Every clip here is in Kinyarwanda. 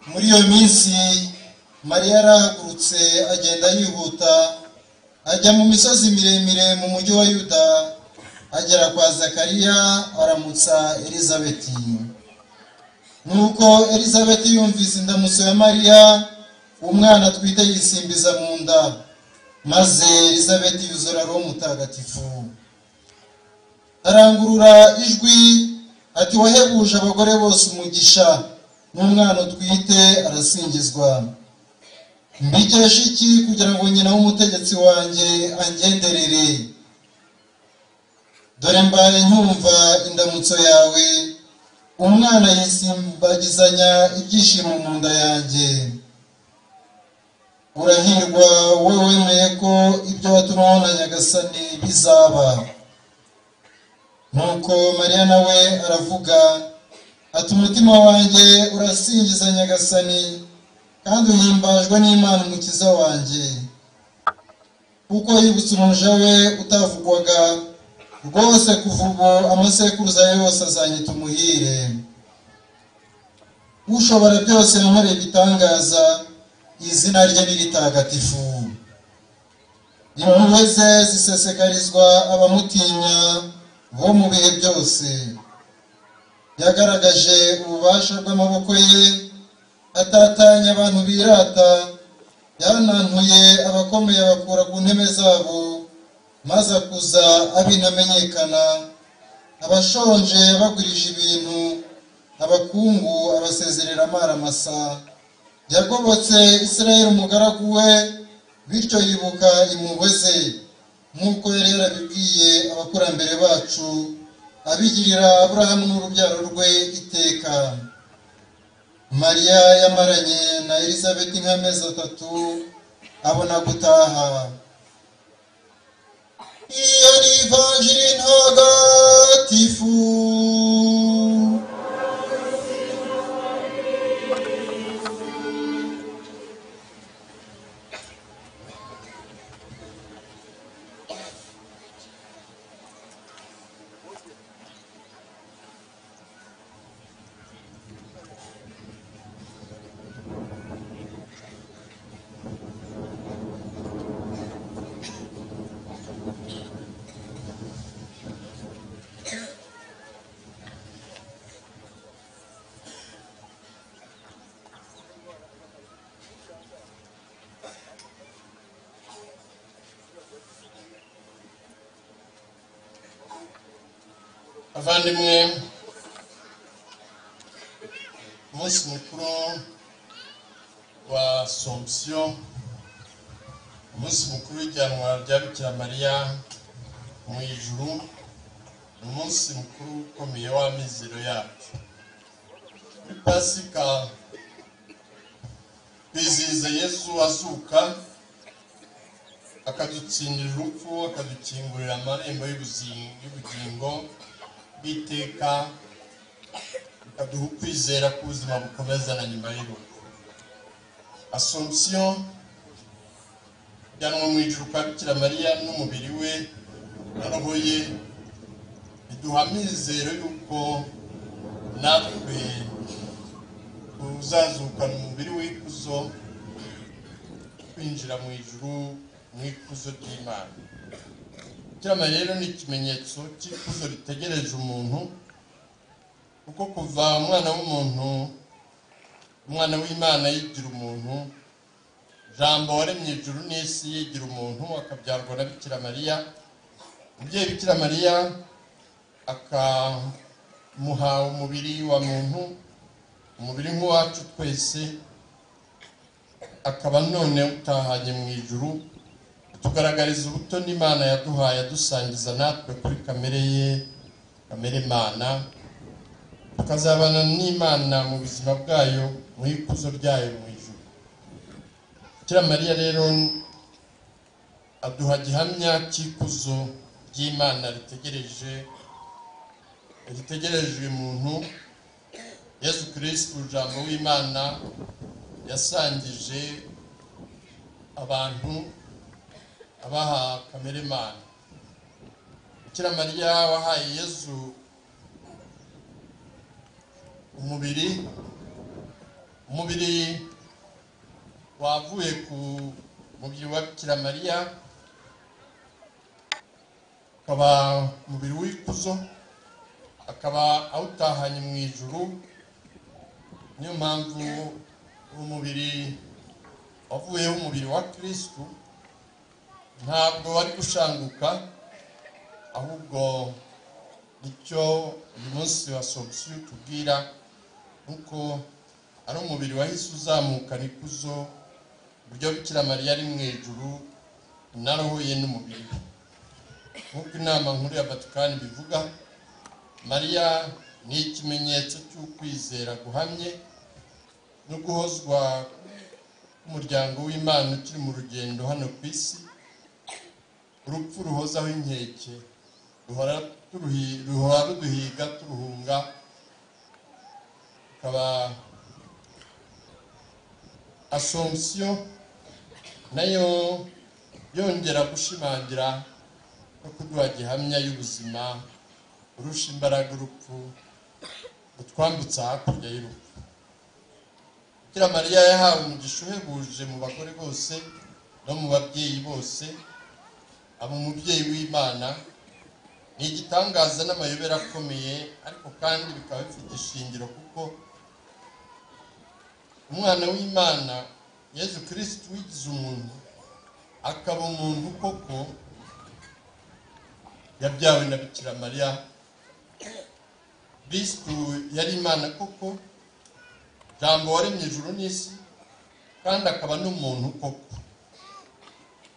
muri iyo minsi mariya yarahagurutse agenda yihuta ajya mu misozi miremire mu mujyi wa yuda agera kwa zakariya aramutsa elizabeti nuko elizabeti yumvise indamutso ya mariya umwana atwite yisimbiza mu nda maze elizabeti yuzura roho mutagatifu arangurura ijwi ati wahebuje abagore bose umugisha n'umwana utwite arasingizwa mbikesha iki kugira ngo nyina w'umutegetsi wanjye angenderere dore mbaye nkumva indamutso yawe umwana yisimbagizanya ibyishimo mu nda yanjye urahirwa wowe wemeye ko ibyo watumwaho na nyagasani bizaba nuko mariya nawe aravuga ati umutima wanjye urasingiza nyagasani kandi uhimbajwe n'imana umukiza wanjye kuko yibutse umuja we utavugwaga rwose kuva ubu amasekuruza ye yose azanyita umuhire ushobora byose yankoreye igitangaza izina rye ni ritagatifu impuhwe ze zisesekarizwa abamutinya bo mu bihe byose yagaragaje ububasha bw'amaboko ye atatanya abantu birata yanantuye abakomeye abakura ku ntebe zabo maze akuza abintamenyekana abashonje abagurije ibintu abakungu abasezerera amaramasa yagobotse israel umugaragu we bityo yibuka impuhwe ze nk'uko yari yarabibwiye abakurambere bacu abigirira aburahamu n'urubyaro rwe iteka mariya yamaranye na elizabeti nk'amezi atatu abona gutaha iyo ni ivanjiri ntagatifu abavandimwe umunsi mukuru wa somusiyo umunsi mukuru w'ijyanwa rya bikira mariya mu ijuru ni umunsi mukuru ukomeye w'amizero yacu muri pasika bizihiza yesu azuka akadutsindira urupfu akadukingurira amarembo y'ubugingo bw'iteka bikaduha ukwizera k'ubuzima bukomeza na nyuma y'urupfu asomusiyo ijyanwa mu ijuru kwa bikira mariya n'umubiri we roho ye biduha amizero y'uko natwe tuzazukana umubiri w'ikuzo twinjira mu ijuru mu ikuzo ry'imana ikirama rero ni ikimenyetso cy'ikuzo ritegereje umuntu kuko kuva umwana w'umuntu umwana w'imana yigira umuntu jambo waremye ijuru n'isi yigira umuntu akabyarwa na bikira mariya umubyeyi bikira mariya akamuha umubiri wa muntu umubiri nk'uwacu twese akaba none utahanye mu ijuru tugaragariza ubuto n'imana yaduhaye adusangiza natwe kuri kamere ye kamere mana tukazabana n'imana mu buzima bwayo mu ikuzo ryayo mu ijuru kera mariya rero aduha gihamya cy'ikuzo ry'imana ritegereje ritegerejwe muntu yesu kirisitu ujambo w'imana yasangije abantu abaha kamere mana bikira mariya wahaye yezu umubiri umubiri wavuye ku mubiri wa bikira mariya ukaba umubiri w'ikuzo akaba awutahanye mu ijuru niyo mpamvu umubiri wavuyeho umubiri wa kirisitu ntabwo wari gushanguka ahubwo icyo uyu munsi wa solusiyo tubwira nuko ari umubiri wahise uzamukana ikuzo uburyo bikira mariya ari mu ijuru narohoye n'umubiri nk'uko inama nkuru ya vatikani bivuga mariya ni ikimenyetso cy'ukwizera guhamye no guhozwa k'umuryango w'imana ukiri mu rugendo hano ku isi urupfu ruhozaho inkeke ruhora turuhi- ruhora ruduhiga turuhunga akaba asomsiyo nayo yongera gushimangira no kuduha gihamya y'ubuzima urusha imbaraga urupfu utwambutsa hakurya y'urupfu bikira mariya yahawe umugisha uhebuje mu bagore bose no mu babyeyi bose aba umubyeyi w'imana ni igitangaza n'amayobera akomeye ariko kandi bikaba bifite ishingiro kuko umwana w'imana yezu kirisitu wigize umuntu akaba umuntu koko yabyawe na bikira mariya kirisitu yari imana koko jambo waremye ijuru n'isi kandi akaba n'umuntu koko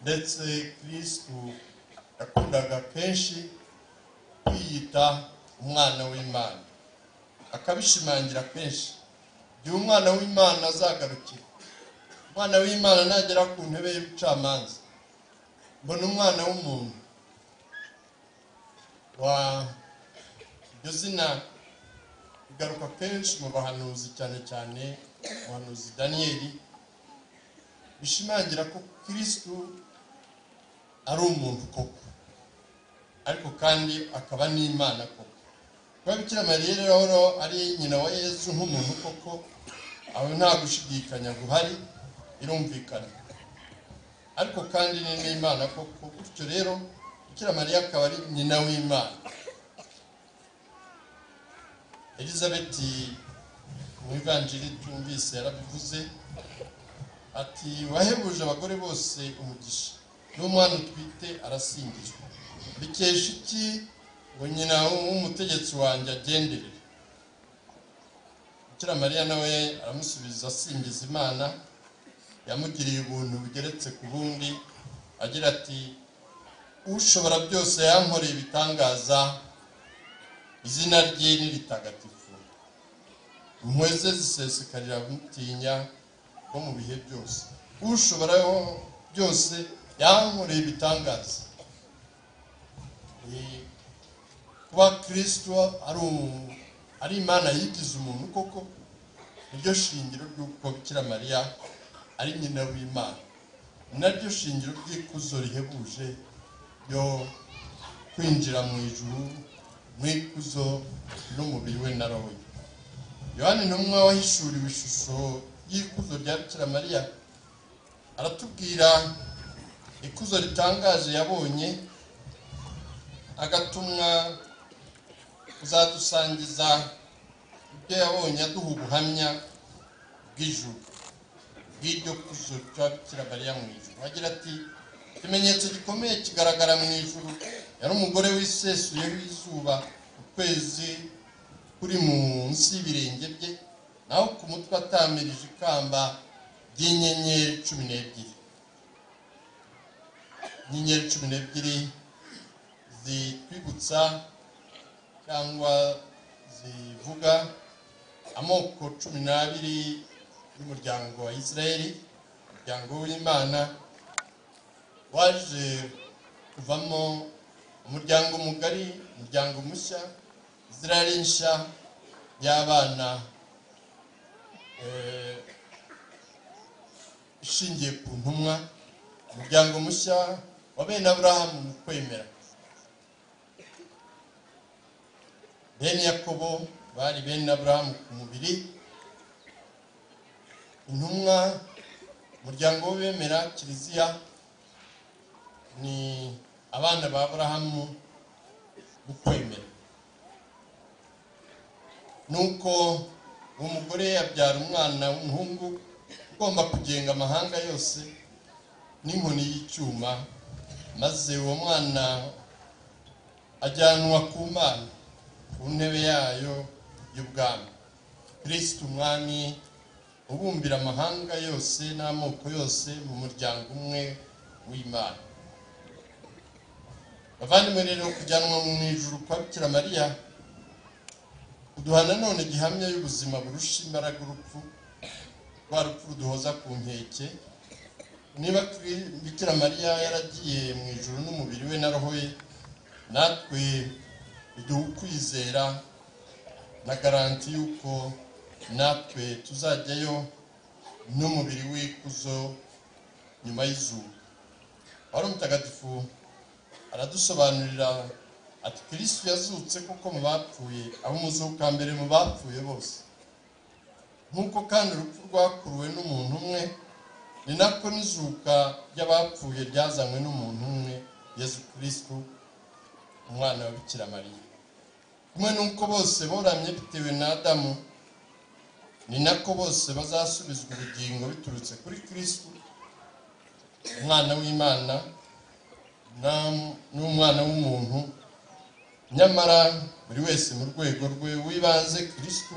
ndetse kirisitu yakundaga kenshi kwiyita umwana w'imana akabishimangira kenshi igihe umwana w'imana azagarukira umwana w'imana nagera ku ntebe y'ubucamanza mbona umwana w'umuntu wa iryo zina rigaruka kenshi mu bahanuzi cyane cyane umuhanuzi daniyeli bishimangira ko kirisitu ari umuntu koko ariko kandi akaba n'imana koko kuba bikira mariya rero ari nyina wa yezu nk'umuntu koko aho nta gushidikanya guhari birumvikana ariko kandi ni n'imana koko gutyo rero bikira mariya akaba ari nyina w'imana elizabeth mu ivanjiri twumvise yarabivuze ati wahebuje abagore bose umugisha n'umwana utwite arasingizwa bikesha iki ngo nyina w'umutegetsi wanjye agendere bikira mariya nawe aramusubiza asingiza imana yamugiriye ubuntu bugeretse ku bundi agira ati ushobora byose yankoreye ibitangaza izina rye ni ritagatifu impuhwe ze zisesekarira abamutinya bo mu bihe byose ushobora byose yankoreye ibitangaza Eh, kuba kirisito ari umu- ari imana yigize umuntu koko niryo shingiro ry'uko bikira mariya ari nyina w'imana ni naryo shingiro ry'ikuzo rihebuje ryo kwinjira mu ijuru mu ikuzo n'umubiri we na roho ye yohani ntumwa wahishuriwe ishusho y'ikuzo rya bikira mariya aratubwira ikuzo ritangaje yabonye agatumwa kuzadusangiza ibyo yabonye aduha ubuhamya bw'ijuru bw'iryo kuzo rya bikira mariya mu ijuru agira ati ikimenyetso gikomeye kigaragara mu ijuru yari umugore wisesuye w'izuba ukwezi kuri munsi y'ibirenge bye naho ku mutwe atamirije ikamba ry'inyenyeri cumi n'ebyiri inyenyeri cumi n'ebyiri zitwibutsa cyangwa zivuga amoko cumi n'abiri y'umuryango wa Isirayeli umuryango w'Imana waje kuvamo umuryango mugari umuryango mushya Isirayeli nshya y'abana eh, ishingiye ku ntumwa umuryango mushya wa bene aburahamu mu kwemera bene yakobo bari bene aburahamu ku mubiri intumwa umuryango w'abemera kiliziya ni abana ba aburahamu ukwemera nuko uwo mugore yabyara umwana w'umuhungu ugomba kugenga amahanga yose n'inkoni y'icyuma maze uwo mwana ajyanwa ku mana ku ntebe yayo y'ubwami kirisiti umwami ubumbira amahanga yose n'amoko yose mu muryango umwe w'imana bavandimwe rero kujyanwa mu ijuru kwa bikira mariya uduha nanone gihamya y'ubuzima burusha imbaraga urupfu rwa rupfu ruduhoza ku nkeke niba Kri- bikira mariya yaragiye mu ijuru n'umubiri we na roho ye natwe iduha ukwizera na garanti y'uko natwe tuzajyayo n'umubiri w'ikuzo nyuma y'izuba wari umutagatifu aradusobanurira ati kirisitu yazutse kuko mu bapfuye abo umuzuka mbere mu bapfuye bose nk'uko kandi urupfu rwakuruwe n'umuntu umwe ni nako n'izuka ry'abapfuye ryazanywe n'umuntu umwe yezu kirisitu umwana wa bikira mariya kumwe n'uko bose boramye bitewe na adamu ni nako bose bazasubizwa ubugingo biturutse kuri kirisitu umwana w'imana na- n'umwana w'umuntu nyamara buri wese mu rwego rwe w'ibanze kirisitu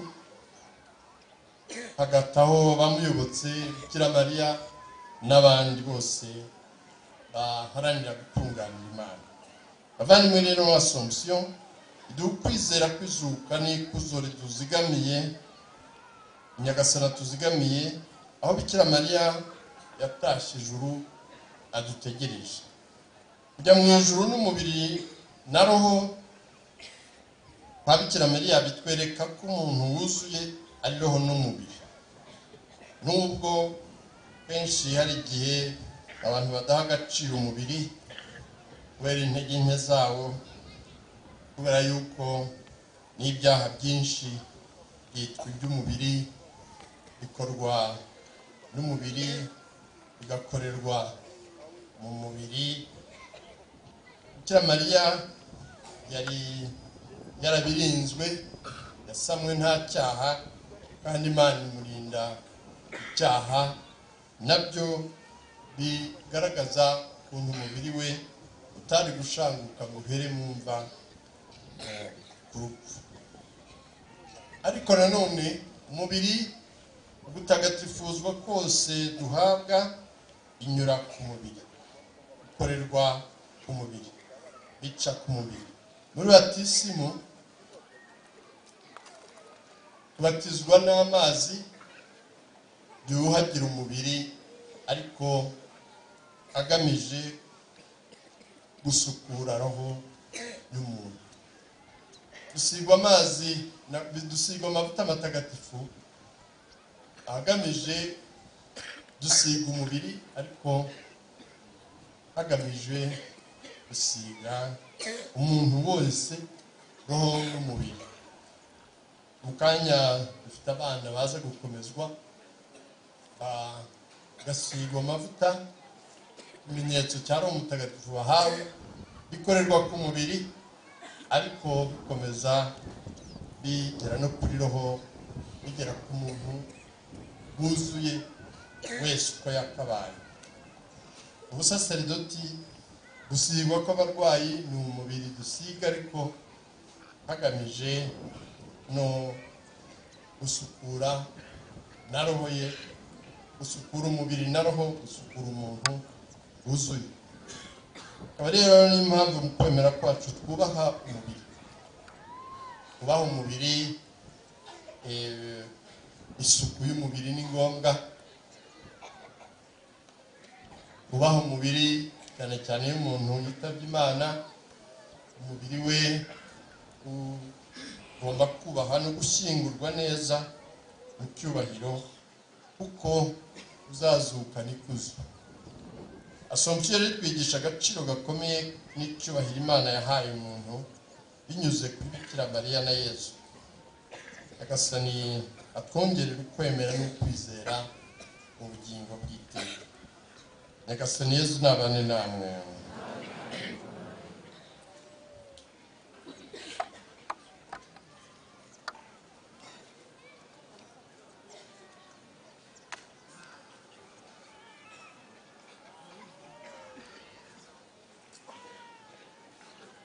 hagataho bamuyobotse bikira mariya n'abandi bose baharanira gutunganya imana abavandimwe rero asomusiyo iduha ukwizera kwizuka n'ikuzo rituzigamiye nyagasana tuzigamiye aho bikira mariya yatashye ijuru adutegereje kujya mu ijuru n'umubiri na roho kwa bikira mariya bitwereka ko umuntu wuzuye ari roho n'umubiri nubwo kenshi hari igihe abantu badaha agaciro umubiri kubera intege nke zawo kubera yuko n'ibyaha byinshi byitwa iby'umubiri bikorwa n'umubiri bigakorerwa mu mubiri bikira mariya yari yarabirinzwe yasamwe nta cyaha kandi imana imurinda icyaha nabyo bigaragaza ukuntu umubiri we utari gushanguka ngo uhere mu mva eh, ku rupfu ariko nanone umubiri gutagatifuzwa kose duhabwa inyura ku mubiri ikorerwa ku mubiri bica ku mubiri muri batisimu tubatizwa n'amazi yuhagira umubiri ariko agamije gusukura roho y'umuntu dusigwa amazi na- dusigwa amavuta matagatifu agamije dusiga umubiri ariko hagamijwe gusiga umuntu wese roho n'umubiri mu kanya dufite abana baza gukomezwa bagasigwa amavuta ikimenyetso cya roho mutagatifu bahawe bikorerwa ku mubiri ariko bikomeza bigera no kuri roho bigera ku muntu wuzuye wese uko yakabaye ubusaseridoti gusigwa kw'abarwayi ni umubiri dusiga ariko hagamije no gusukura na roho ye gusukura umubiri na roho gusukura umuntu wuzuye akaba rero niyo mpamvu mu kwemera kwacu twubaha umubiri twubaha umubiri eh, isuku y'umubiri ni ngombwa ubaha umubiri cyane cyane iyo umuntu yitabye imana umubiri we ugomba kubaha no gushyingurwa neza mu cyubahiro kuko uzazukana ikuzo asomusiyo rero twigisha agaciro gakomeye n'icyubahiro imana yahaye umuntu binyuze kuri bikira mariya na yezu nyagasani atwongerera ukwemera n'ukwizera ubugingo bw'iteka nyagasani yesu nabane namwe